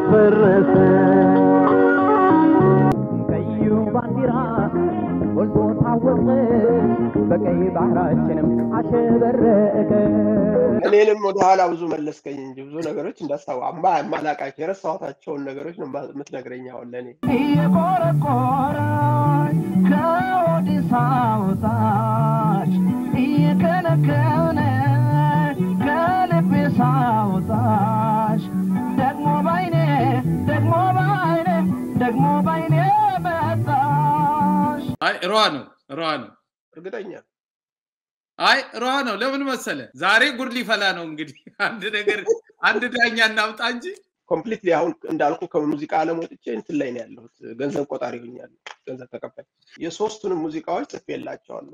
ፈረሰ ቀዩ ባንዲራ ጎልቶ ታወቀ በቀይ ባህራችንም አሸበረቀ እኔንም ወደ ኋላ ብዙ መለስከኝ እንጂ ብዙ ነገሮች እንዳስታው አማ የማላቃቸው የረሳኋታቸውን ነገሮች ነው የማ- የምትነግረኝ አሁን ለእኔ እየቆረቆረች ከወዲህ ሳውጣሽ እየከነከነ ከልቤ ሳውጣሽ ደግሞ ባይኔ ደግሞ ባይኔ ደግሞ ባይኔ መጣሽ አይ ሯ ነው ሯ ነው እርግጠኛ አይ ሯ ነው ለምን መሰለ ዛሬ ጉድ ሊፈላ ነው እንግዲህ አንድ ነገር አንድ ዳኛ እናምጣ እንጂ ኮምፕሊትሊ አሁን እንዳልኩ ከሙዚቃ ዓለም ወጥቼ እንትን ላይ ነው ያለሁት። ገንዘብ ቆጣሪ ሆኛለሁ፣ ገንዘብ ተቀባይ። የሶስቱንም ሙዚቃዎች ጽፌላቸዋለሁ።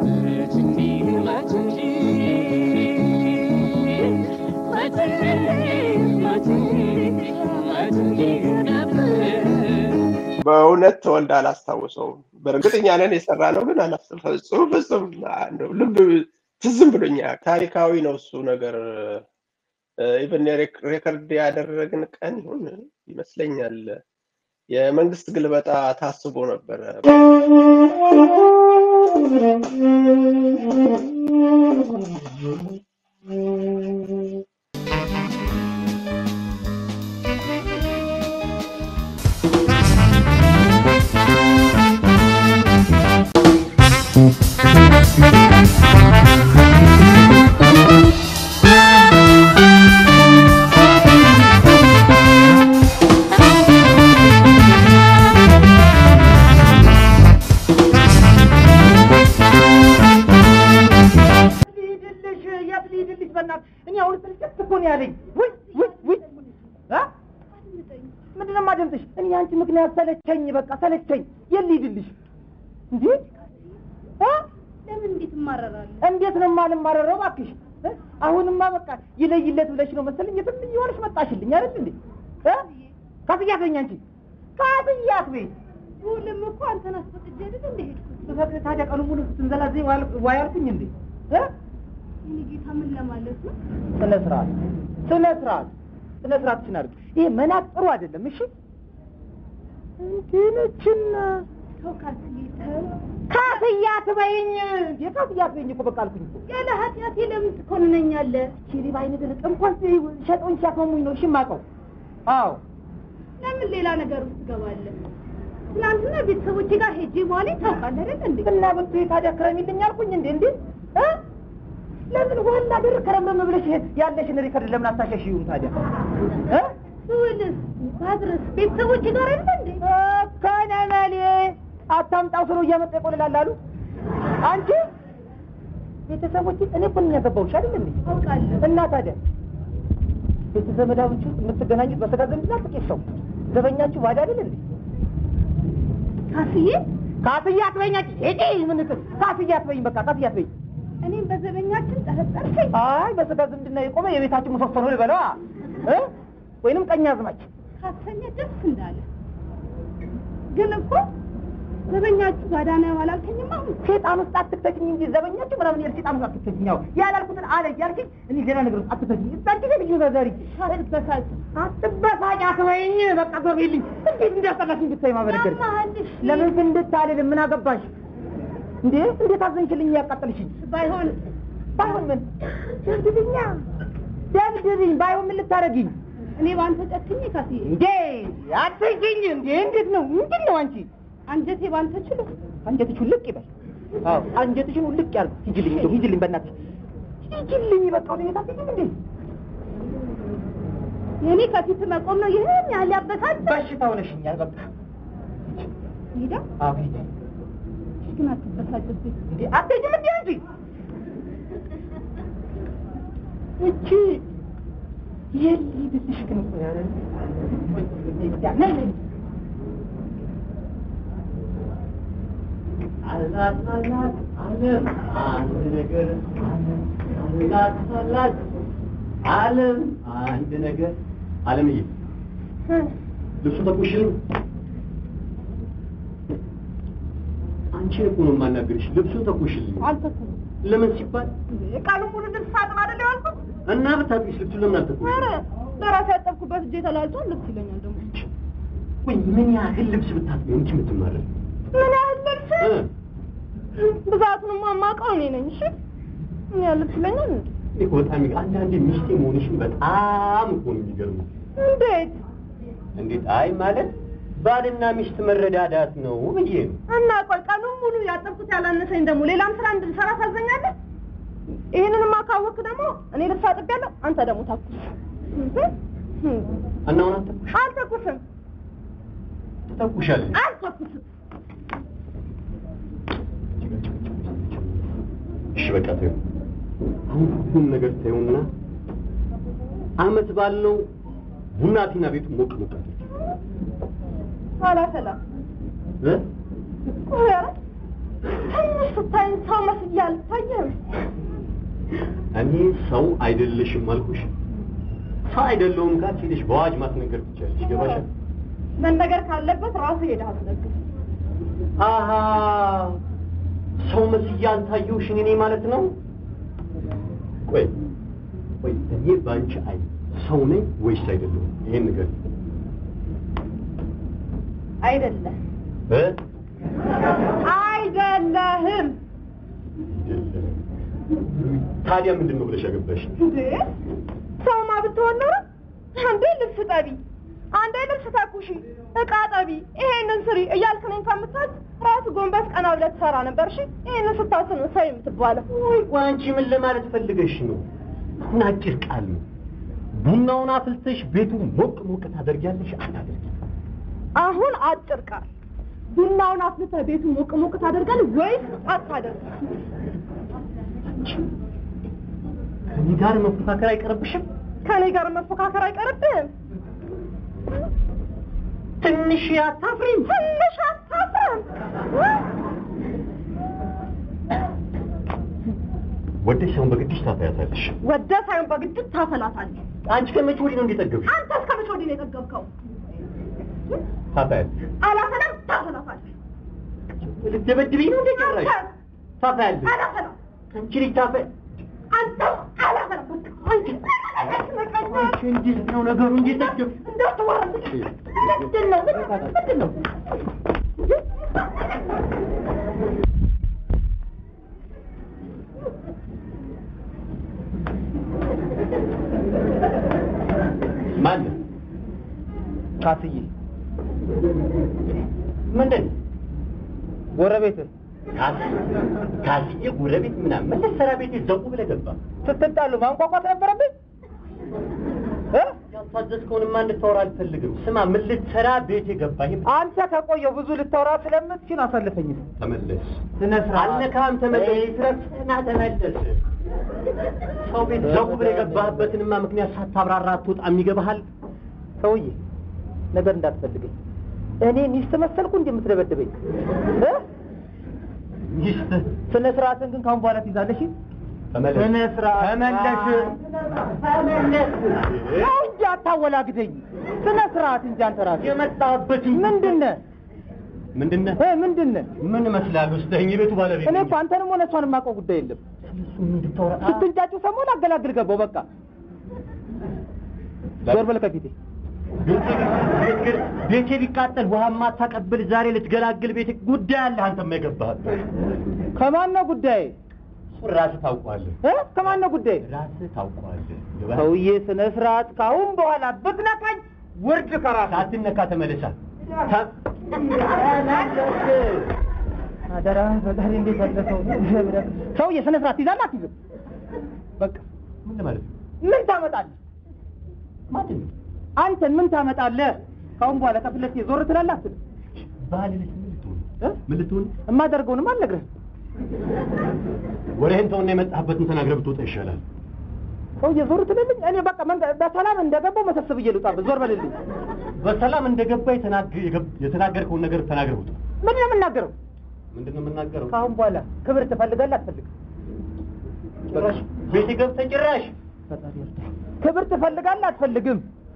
በእውነት ተወልደ አላስታውሰውም። በእርግጠኛ ነን የሰራ ነው ግን አላስታውሰውም። ፍጹም እንደው ልብ ትዝም ብሎኛ ታሪካዊ ነው እሱ ነገር። ኢቨን ሬከርድ ያደረግን ቀን ይሁን ይመስለኛል። የመንግስት ግልበጣ ታስቦ ነበረ። ልሂድልሽ የት ልሂድልሽ? በእናትህ እኔ አሁን ስልችት እኮ ነው ያለኝ። ውይ ውይ ውይ እ? ምንድን ነው የማደምጥሽ? እኔ አንቺ ምክንያት ሰለቸኝ፣ በቃ ሰለቸኝ። የት ልሂድልሽ? እንዴ እ? ለምን እንዴት እማረራለሁ? እንዴት ነው የማልማረረው? እባክሽ እ? አሁንማ በቃ ይለይለት ብለሽ ነው መሰለኝ የትም እየሆንሽ መጣሽልኝ አይደል እንዴ? እ? ካስያት በይኝ አንቺ ካስያት በይ። ሁሉም እኮ አንተን አስፈቅጄ አይደል እንደ ሄድኩት። ብፈቅድ ታዲያ ቀኑ ሙሉ ስትንዘላዘኝ ዋል- ዋይ አልኩኝ እንዴ? እ? የእኔ ጌታ ምን ለማለት ነው? ስነ ስርዓት ስነ ስርዓት ስነ ስርዓትሽን አድርጊ። ይሄ መናቅ ጥሩ አይደለም። እሺ እንዲህ ነችና ሰው ካልስጌተው ካስያት በይኝ እንዴ ካስያት በይኝ እኮ በቃ አልኩኝ እኮ። ያለ ኃጢአቴ ለምን ትኮንነኛለህ? ቺሪ ባይነ ደረቅ እንኳን ሸጦኝ ሲያስመሙኝ ነው እሺ የማውቀው። አዎ ለምን ሌላ ነገር ውስጥ ትገባለህ? ትናንትና ቤተሰቦቼ ጋር ሄጄ በኋላ ታውቃለህ አይደል እንዴ? እና ብትይ ታዲያ ክረሚልኝ አልኩኝ እንዴ እንዴ እ? ለምን ዋላ ድር ከረምረም ብለሽ ያለሽን ሪከርድ ለምን አታሸሽዩም ታዲያ እ? ስውልስ ባድረስ ቤተሰቦቼ ጋር አይደል እንዴ? ከነመሌ አታምጣው ስለው እያመጣ ይቆልላል አሉ። አንቺ ቤተሰቦች እኔ እኮ ነኝ ያገባሁሽ አይደል እንዴ? አውቃለሁ። እና ታዲያ ቤተዘመዳዎቹ የምትገናኙት በስጋ ዝምድና ጥቂት ሰው ዘበኛችሁ ባዳ አይደል እንዴ? ካስዬ ካስዬ አትበይኝ አንቺ ሄጪ ምን ትል ካስዬ አትበይኝ በቃ ካስዬ አትበይኝ። እኔም በዘበኛችን ጠረጠርከኝ። አይ በስጋ ዝምድና የቆመ የቤታችን ምሰሶ ነው ልበለዋ እ ወይንም ቀኝ አዝማች ካሰኘ ደስ እንዳለ ግን እኮ ዘበኛችሁ ባዳ ነው አላልከኝም? አሁን ሴጣን ውስጥ አትክተችኝ እንጂ ዘበኛችሁ ምናምን ያል ሴጣን ውስጥ አትክተችኝ። ያው ያላልኩትን አለ እያልሽኝ እኔ ሌላ ነገር ውስጥ አትክተችኝ። እዛች ልጅ ዘዘሪ አትበሳጭ። አትበሳጭ አትበይኝ። በቃ ዞርልኝ። እንዴት እንዳስጠላሽኝ ብታይ ማበረገር ያማሃልሽ ለምን ፍንድት አልልም? ምን አገባሽ እንዴ? እንዴት አዘንሽልኝ? ያቃጠልሽኝ ባይሆን ባይሆን ምን ደብድብኛ፣ ደብድብኝ። ባይሆን ምን ልታረጊኝ እኔ በአንተ ጨክኜ ካስዬ እንዴ? አትይኝ እንዴ? እንዴት ነው? ምንድን ነው አንቺ? አንጀቴ ባንተ ችሎ አንጀትሽ ውልቅ ይበል። አዎ አንጀትሽን ውልቅ ያርግ። ሂጂልኝ፣ እንደው ሂጂልኝ፣ በእናትሽ ሂጂልኝ። በቃ ወደ ቤት አትሄጂም እንዴ? የእኔ ከፊት መቆም ነው ይህን ያህል ያበሳጭ በሽታ ሆነሽኛል። በቃ ሄዳ አዎ ሂጂ። ግን አትበሳጭብኝ። እንዴ አትሄጂም እንዴ አንቺ? እቺ የሊድልሽ ግን እኮ ያለ ነይ ነይ አላት አላት ዓለም አንድ ነገር አላት አላት ዓለም አንድ ነገር ዓለምዬ ልብሱ ተኩሽን አንቺ እኮ ነው የማናገርሽ ልብሱ ተኩሽልኝ አልተኩም ለምን ሲባል ቃሉ ሙሉ ድምፅ ሳጥን አይደል ያልኩት? እና ብታጥቢስ ልብሱ ለምን አልተኩሽ ኧረ ለራሴ ያጠብኩበት እጄ ተላልቷል። ልብስ ይለኛል ደግሞ ወይ ምን ያህል ልብስ ብታጥቢው እንጂ የምትማረው ምን ያህል ልብስ ብዛቱንማ የማውቀው እኔ ነኝ። እሺ ምን ያህል ልብስ ይለኛል እንዴ? እኔ እኮ በጣም ይገ- አንዳንዴ ሚስቴ መሆንሽን በጣም እኮ ነው የሚገርመው። እንዴት እንዴት? አይ ማለት ባልና ሚስት መረዳዳት ነው ብዬ ነው። እና ቆይ ቀኑን ሙሉ ያጠብኩት ያላነሰኝ ደግሞ ሌላም ስራ እንድንሰራ ታዘኛለህ? ይህንንማ ካወቅክ ደግሞ እኔ ልብስ አጥቤያለሁ፣ አንተ ደግሞ ታኩስ። እና አሁን አትተኩሽ አልተኩስም፣ ትተኩሻለሽ። አልተኩስም። እሺ በቃ ተይው። አሁን ሁሉም ነገር ተይውና አመት ባልነው ቡና ቲና ቤቱ ሞቅ ሞቅ አድርጊ። አላሰላም እ? ቆይ ኧረ ትንሽ ስታይኝ ሰው መስዬ አልታየህም? እኔ ሰው አይደለሽም አልኩሽ። ሰው አይደለሁም ካልሽ ሄደሽ በአዋጅ ማስነገር ትችያለሽ። ይገባሻል? መነገር ካለበት ራስህ ሄደህ አስነግር። አሀ ሰው መስዬ አልታየሁሽ እኔ ማለት ነው። ቆይ ቆይ እኔ በአንቺ አይ ሰው ነኝ ወይስ አይደለሁም? ይሄን ነገር አይደለም እ አይደለህም ታዲያ ምንድን ነው ብለሽ ያገባሽ? እንዴ ሰውማ ብትሆን ኖሮ አንዴ ልብስ ጠቢ፣ አንዴ ልብስ ተኩሺ፣ እቃ ጠቢ፣ ይሄንን ስሪ እያልክ እኔን ከምታዝ ራስ ጎንበስ ቀና ብለህ ትሰራ ነበር። እሺ ይሄንን ስታስብ ነው ሰው የምትባለው። ወይ ቆይ አንቺ ምን ለማለት ፈልገሽ ነው? አሁን አጭር ቃል ነው። ቡናውን አፍልተሽ ቤቱን ሞቅ ሞቅ ታደርጊያለሽ አታደርጊ? አሁን አጭር ቃል ቡናውን አፍልተህ ቤቱን ሞቅ ሞቅ ታደርጋለህ ወይስ አታደርግም? ከኔ ጋር መፎካከር አይቀርብሽም? ከኔ ጋር መፎካከር አይቀርብህም። ትንሽ አታፍሪም? ትንሽ አታፍርም? ወደሽ ሳይሆን በግድሽ ታፈያታለሽ። ወደ ሳይሆን በግድ ታፈላታለህ። አንቺ ከመቼ ወዲህ ነው እንደጠገብሽ? አንተ እስከ መቼ ወዲህ ነው የጠገብከው? ታፈያለሽ። አላፈላም፣ ታፈላታለህ። ልትደበድብኝ ነው እንደ ጭራሽ? አንተ ታፈያለሽ። አላፈላም፣ አንቺ ልጅ ታፈ አንተ አላፈላም። በቃ አንተ አንቺ እንዴት ነው ነገሩ? እንዴት ጠገብሽ? እንዳትወራልኝ። ምንድን ነው? ምንድን ነው? ማን ካስዬ ምንድን ጎረቤት ካስ- ካስዬ ጎረቤት ምናምን ምን ልትሰራ ቤቴ ዘው ብለህ ገባ? ስትጣሉ ማንቋቋት ነበረብኝ እ? ያልታዘዝከውንማ እንድታወራ አልፈልግም። ስማ ምን ልትሰራ ቤቴ ገባ? ይሄ አንተ ከቆየው ብዙ ልታወራ ስለምትችል አሳልፈኝ። ተመለስ። ስነ ስርዓት አልነካም። ተመለስ። ረፍትና ተመለስ። ሰው ቤት ዘው ብለህ የገባህበትንማ ምክንያት ሳታብራራ አትወጣም። ይገባሃል? ሰውዬ ነገር እንዳትፈልገኝ። እኔ ሚስት መሰልኩ እንዴ የምትደበድበኝ? እ? ሚስት ስነ ስርዓትን ግን ካሁን በኋላ ትይዛለሽ። ተመለስ። ስነ ስርዓት ተመለስ። ተመለስ። ተው እንጂ አታወላግደኝ። ስነ ስርዓት እንጂ አንተ ራስህ የመጣህበትን ምንድን ነህ? ምንድን ነህ? እ ምንድን ነህ? ምን እመስላለሁ? ስተኝ የቤቱ ባለቤት እኔ ነኝ። እኮ አንተንም ሆነ እሷን የማውቀው ጉዳይ የለም። እሱን እንድታወራ ስትንጫጩ ሰሞን አገላግል ገባው። በቃ ዞር በል ከፊቴ። ቤቴ ቢቃጠል ቤቴ ቢቃጠል ውሃ ማታቀብል ዛሬ ልትገላግል ቤቴ ጉዳይ አለ። አንተማ የገባህበት ከማን ነው ጉዳይ? እሱን ራስህ ታውቀዋለህ። እ? ከማን ነው ጉዳይ? ራስህ ታውቀዋለህ። ገባህ? ሰውዬ ስነ ስርዓት ካሁን በኋላ ብትነካኝ ውርድ ከራስ ሳትነካ ተመለሳ። ታ- አደራ ፈጣሪ እንዴት ያለ ሰው ነው? ሰውዬ ስነ ስርዓት ትይዛለህ አትይዝም? በቃ ምን ለማለት ነው? ምን ታመጣለህ? ማንን ነው? አንተን ምን ታመጣለህ? ካሁን በኋላ ከፊት ለፊቴ ዞር ትላለህ አትልም? ባልልሽ ምን ልትሆን እ? ምን ልትሆን? የማደርገውንም አልነግርህም። ወሬህን ተውና የመጣህበትን ተናግረህ ብትወጣ ይሻላል። ሰውዬ ዞር ትልልኝ። እኔ በቃ መንገ- በሰላም እንደገባው መሰብሰብ ብዬ ልውጣበት። ዞር በልልኝ። በሰላም እንደገባ የተናገ- የገብ- የተናገርከውን ነገር ተናግረህ ውጣ። ምንድን ነው የምናገረው? ምንድን ነው የምናገረው? ካሁን በኋላ ክብር ትፈልጋለህ አትፈልግም? ጭራሽ ቤቴ ገብተህ ጭራሽ ፈጣሪ ይርዳህ። ክብር ትፈልጋለህ አትፈልግም?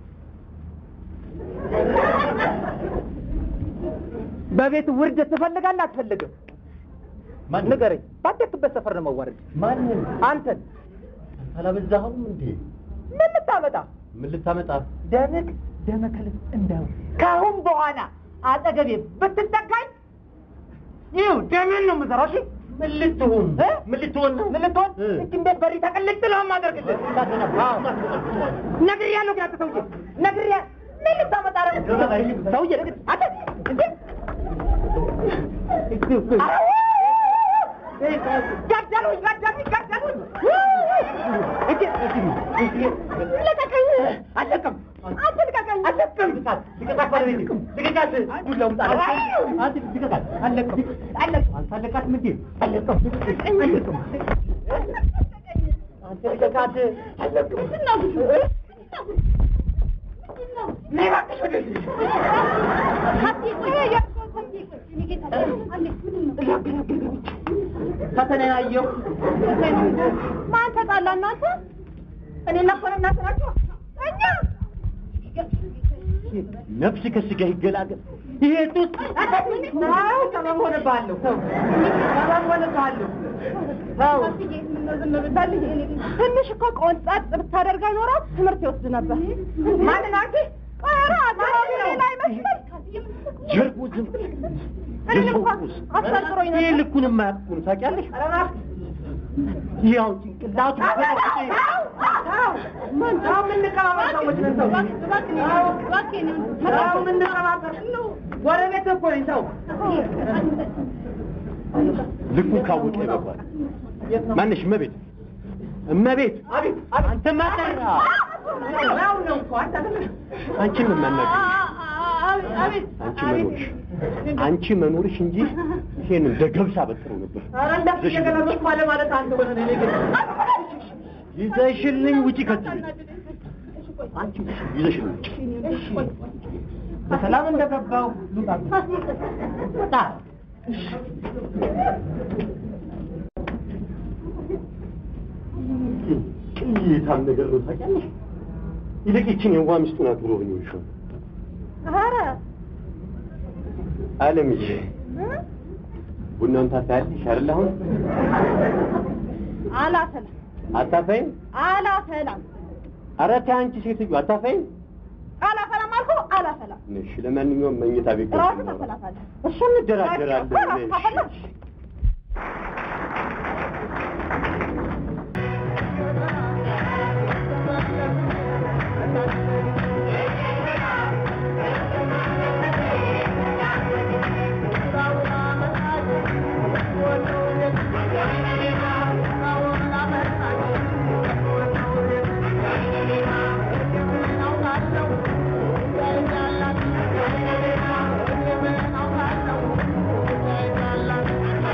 በቤት ውርደት ትፈልጋለህ አትፈልግም? ማን ንገረኝ። ባደግክበት ሰፈር ነው መዋረድ። ማንን አንተን አላበዛኸውም እንዴ? ምን ልታመጣ? ምን ልታመጣ? ደምቅ ደመከልስ እንዳው ከአሁን በኋላ አጠገቤ ብትጠጋኝ ይኸው ደምን ነው የምዘራው። እሺ ምን ልትሆን እ? ምን ልትሆን ነው? ምን ልትሆን እ? እችን ቤት በሪ ተቀልጥ ነው የማደርግልህ። ነግሬያለሁ ግን አንተ ሰውዬ ነግሬያለሁ። ምን ልታመጣ ነው ሰውዬ? አንተ እንዴ ገደሉኝ ገደሉኝ ገደሉኝ። ልቀቀኝ! አልለቅም! አትልቀቀኝ! አልለቅም! ልቀቃት ባለቤቴ! ልቀቃት! ዱላውን ጣል! አንተ ልቀቃት! አልለቅም! አልለቅም! አንተ አለቃትም እንዴ? አልለቅም! አልለቅም! አንተ ልቀቃት! አልለቅም! ነይ እባክሽ ወደዚህ! ፈተናዬን አየሁ። ማን ተጣላ እናንተ? እኔና እኮ ነው እናንተ ናችሁ። እኛ ነፍስ ከስጋ ይገላገል። ይሄ ጡት አዎ፣ ሰበብ ሆነብሃለሁ። ተው፣ ሰበብ ሆነብሃለሁ። ተው። ትንሽ እኮ ቆንጣጥ ብታደርጋ ኖሮ ትምህርት ይወስድ ነበር። ማንን አንቺ? ኧረ አካባቢ ላይ መስል ጀርቡ ዝም እኔን የሰው እንኳን ቁስ አስፈርጥሮኝ ይሄ ነበር። ልኩን የማያውቁን ታውቂያለሽ? ኧረ እባክህ ያው ጭንቅላቱ ተው፣ ተው፣ የምንቀባበር ሰዎች ነን። ተው፣ ተው፣ የምንቀባበር ጎረቤት እኮ ነኝ። ተው። ልኩን ካወቀ ይበቃል። ማነሽ? እመቤት እመቤት፣ አቤት፣ አንተ ማጠራ ያው ነው እኮ አንተ አንቺን ነው የማናግርሽ። አንቺ መኖርሽ አንቺ መኖርሽ እንጂ ይሄን እንደ ገብስ አበጥረው ነበር። ኧረ እንደዚህ እየገለመጥኩ ማለ ማለት አንተ ሆነ እኔ ግን ይዘሽልኝ ውጪ ከዚህ ቤት። አንቺ ይዘሽልኝ ውጪ። በሰላም እንደገባው ልውጣ። ውጣ። ቅሌታም ነገር ነው ታውቂያለሽ። ይልቅ ይችን የዋ ሚስቱን አክብሮ ብኝ ይሻል። ኧረ አለምዬ ቡናውን ታፈያለሽ አይደል? አሁን አላፈላም አታፈይም? አላፈላም ኧረ ተይ አንቺ ሴትዮ አታፈይም? አላፈላም አልኩህ አላፈላም። እሺ፣ ለማንኛውም መኝታ ቤት ገብተን ራስህ እናውራ። ታፈላታለህ። እሱ እንደራደራለን። ራስህ ታፈላለህ። Thank you.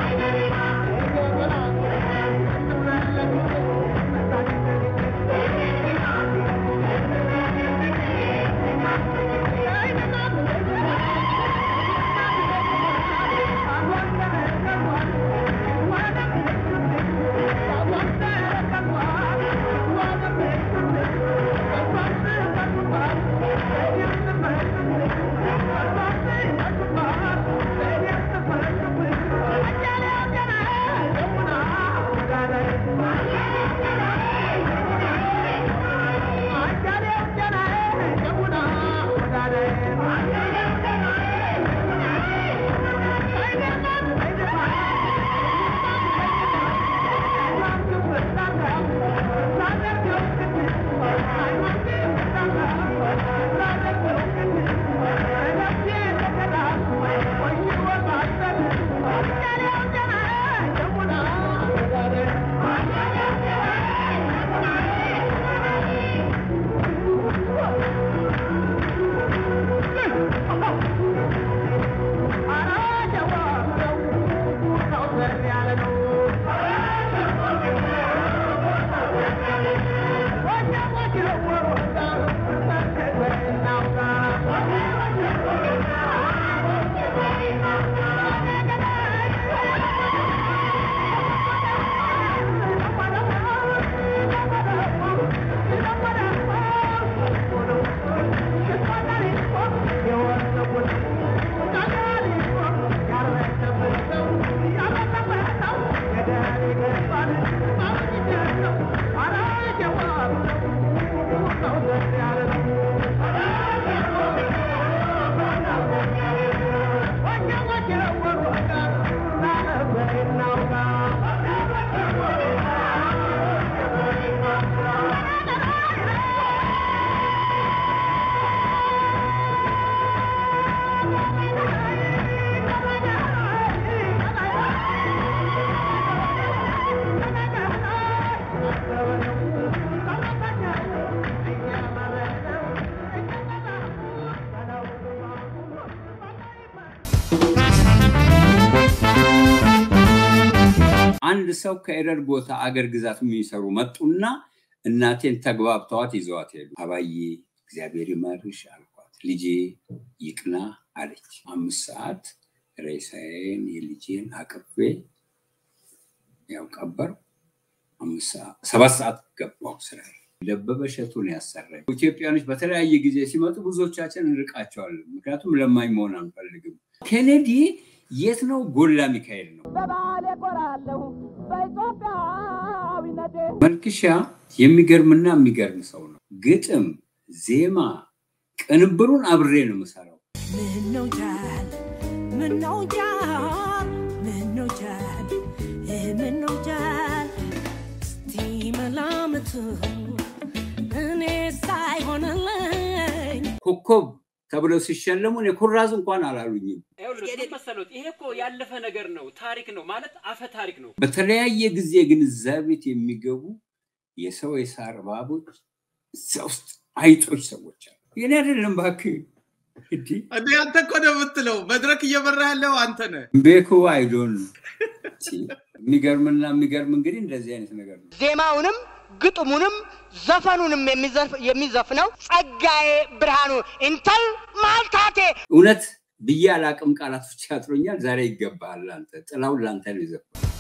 ተመልሰው ከኤረር ቦታ አገር ግዛት የሚሰሩ መጡና እናቴን ተግባብተዋት ይዘዋት ሄዱ። አባዬ እግዚአብሔር ይመርሽ አልኳት። ልጄ ይቅና አለች። አምስት ሰዓት ሬሳዬን የልጄን አቅፌ ያው ቀበር ሰባት ሰዓት ገባው ስራ ደበበ እሸቱን ያሰራኝ። ኢትዮጵያኖች በተለያየ ጊዜ ሲመጡ ብዙዎቻችን እንርቃቸዋለን፣ ምክንያቱም ለማኝ መሆን አንፈልግም። ኬኔዲ የት ነው? ጎላ ሚካኤል ነው። በባህል እኮራለሁ በኢትዮጵያዊነቴ መልክሻ የሚገርምና የሚገርም ሰው ነው። ግጥም፣ ዜማ፣ ቅንብሩን አብሬ ነው የምሰራው። ምነው ጃል ምነው ጃል ምነው ጃል ምነው ጃል እስቲ መላምቱ እኔ ሳይሆንልኝ ኮከብ ተብለው ሲሸለሙ እኔ ኩራዝ እንኳን አላሉኝም። መሰሎት ይሄ እኮ ያለፈ ነገር ነው፣ ታሪክ ነው ማለት አፈ ታሪክ ነው። በተለያየ ጊዜ ግን እዛ ቤት የሚገቡ የሰው የሳር እባቦች እዛ ውስጥ አይጦች ሰዎች አሉ። የኔ አይደለም እባክህ እንዲህ እንዴ አንተ እኮ ነው የምትለው። መድረክ እየመራ ያለው አንተ ነህ። ቤኩ አይዶን የሚገርምና የሚገርም እንግዲህ እንደዚህ አይነት ነገር ነው። ዜማውንም ግጥሙንም ዘፈኑንም የሚዘፍነው ጸጋዬ ብርሃኑ እንተል ማልታቴ እውነት ብዬ አላቅም፣ ቃላቶች ያጥሮኛል። ዛሬ ይገባሃል አንተ ጥላውን ለአንተ ነው ይዘፋል።